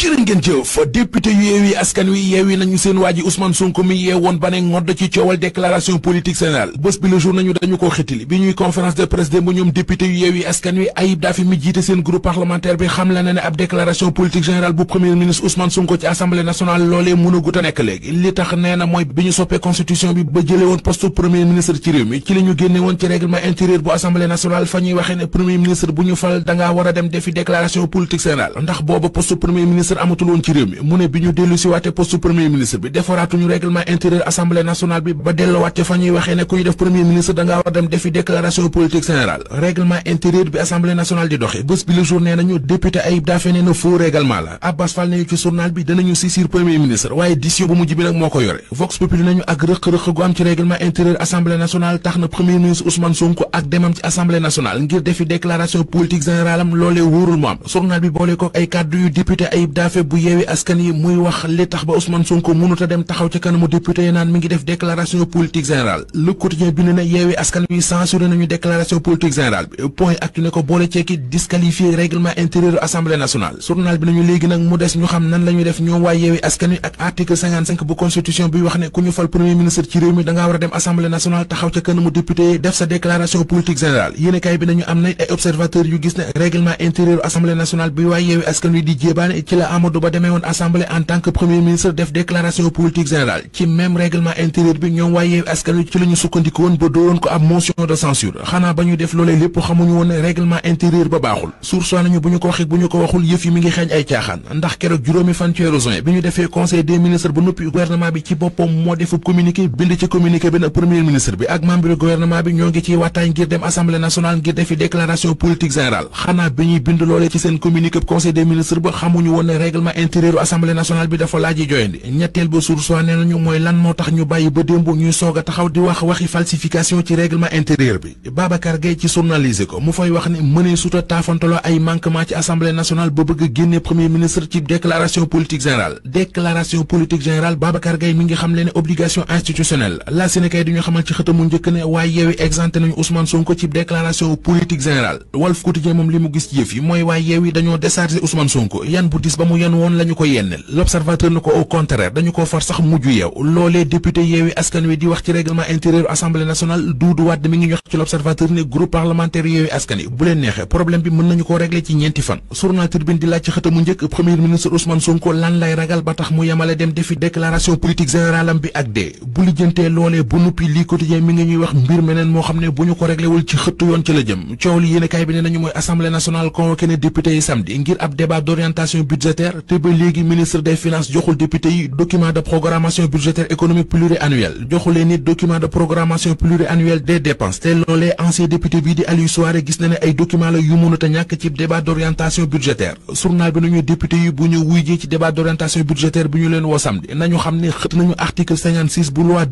jërë ngeen jëf député yu yeewi askan wi yeewi nañu seen waa ji Ousmane Sonko mi yee woon ba ne ngodd ci coowal déclaration politique générale bés bi le jour nañu dañu ko xitili bi ñuy conférence de presse démb ñoom député yu yeewi askan wi Ayib Daffé mi jiite seen groupe parlementaire bi xam la ne ne ab déclaration politique générale bu premier ministre Ousmane Sonko ci assemblée nationale loolee mën a gut a nekk léegi li tax nee na mooy bi ñu soppee constitution bi ba jële woon poste premier ministre ci réew mi ci la ñu génne woon ci règlement intérieur bu assemblée nationale fa ñuy waxee ne premier ministre bu ñu fal dangaa war a dem defi déclaration politique générale ndax booba poste premier ministre amatul woon ci réew mi mu ne bi ñu dellu si waate poste premier ministre bi defaraatuñu règlement intérieur assemblée nationale bi ba delluwaat ca fa ñuy waxee ne ku ñu def premier ministre dangaa war a dem defi déclaration politique générale règlement intérieur bi assemblée nationale di doxe bés bi le jour nee nañu député Ayib Daffé nee na faux règlement la Abbas Fall nañu ci journal bi danañu saisir premier ministre waaye décision bu mujj bi nag moo ko yore Vox Populi nañu ak rëq-rëq gu am ci règlement intérieur assemblée nationale tax na premier ministre Ousmane Sonko ak demam ci assemblée nationale ngir defi déclaration politique générale am loolee wóorul mu am journal bi boole ko ay kàddu yu député Ayib Daffé bu yeewi askan yi muy wax li tax ba Ousmane Sonko mënut a dem taxaw ca kanamu député yi naan mi ngi def déclaration politique générale le quotidien bi ne na yeewi askan wi censuré nañu déclaration politique générale bi point actu ne ko boole ceeki disqualifié règlement intérieur assemblée nationale journal bi nañu léegi nag mu des ñu xam nan la ñuy def ñoom waa yeewi askan wi ak article 55 bu constitution bi wax ne ku ñu fal premier ministre ci réew mi dangaa war a dem assemblée nationale taxaw ca kanamu député yi def sa déclaration politique générale yéenekaay bi nañu am na ay observateurs yu gis ne règlement intérieur assemblée nationale bi waa yeewi askan wi di jéebaane ci la Amadou Ba demee woon assemblée en tant que premier ministre def déclaration politique générale ci même règlement intérieur bi ñoom waa yeewi askan wi ci la ñu sukkandiku woon ba dooroon ko ab motion de censure xanaa ba ñu def loolee lépp xamuñu woon ne règlement intérieur ba baaxul source nañu bu ñu ko waxee bu ñu ko waxul yëf yi mi ngi xeeñ ay caaxaan ndax keroog juróomi fan ci weeru juin bi ñu defee conseil des ministres ba noppi gouvernement bi ci boppam moo defu communiqué bind ci communiqué bi na premier ministre bi ak membre gouvernement bi ñoo ngi ciy waxtaan ngir dem assemblée nationale ngir defi déclaration politique générale xanaa bi ñuy bind loolee ci seen communiqué conseil des ministres ba xamuñu woon ne règlement intérieur assemblée nationale bi dafa laaji joyandi ñetteel ba source nee nañu mooy lan moo tax ñu bàyyi ba démb ñuy soog a taxaw di wax waxi falsification ci règlement intérieur bi Babacar Gueye ci journalisé ko mu fay wax ne mënee suta taafantaloo ay manquement ci assemblée nationale ba bëgg a génne premier ministre ci déclaration politique générale déclaration politique générale Babacar Gueye mi ngi xam le ne obligation institutionnelle la Sénégal di ñu xamal ci xëtamu njëkk ne waaye yeewi exempté nañu Ousmane Sonko ci déclaration politique générale Walf Quotidien moom li mu gis yëf yi mooy waaye yeewi dañoo déchargé Ousmane Sonko yan bu dis ba mu yan woon la ñu ko yennel l'observateur na ko au contraire dañu ko far sax mujj yeew loolee député yeewi askan wi di wax ci règlement intérieur assemblée nationale Doudou Wade mi ngi ñu wax ci l'observateur ne groupe parlementaire yeewi askan yi bu leen neexee problème bi mën nañu ko régler ci ñeenti fan journal Tribune di laaj ci xëtamu njëkk premier ministre Ousmane Sonko lan lay ragal ba tax mu yemale dem defi déclaration politique générale am bi ak dee bu lijjantee loolee bu nuppi lii quotidien mi ngi ñuy wax mbir meneen moo xam ne bu ñu ko réglé wul ci xëttu yoon ci la jëm coow li yéenekaay bi ne nañu mooy assemblée nationale convoqué ne député yi samedi ngir ab débat d'orientation budgétaire te ba léegi ministre des finances joxul député yi document de programmation budgétaire économique pluriannuel joxulee nit document de programmation pluriannuel des dépenses te loolee ancien député bii di Aliou Souaré gis na ne ay document la yu mënut a ñàkk ci débat d'orientation budgétaire journal bi nañu député yi bu ñu wuy ji ci débat d'orientation budgétaire bi ñu leen woo samedi nañu xam ne xët nañu article 56 bu loi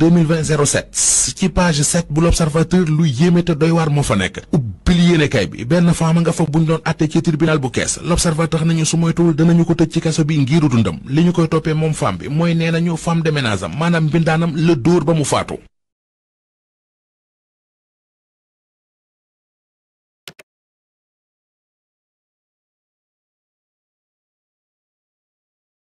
2020-07 ci page 7 bu l'observateur lu yéeme te doy waar moo fa nekk ubbil yéenekaay bi benn femme nga fa buñ doon atte ci tribunal bu kees l'observateur nañu su moytuwul danañu ko tëj ci kaso bi ngiru dundam li ñu koy toppee moom femme bi mooy nee nañu femme de ménage am maanaam mbindaanam la dóor ba mu faatu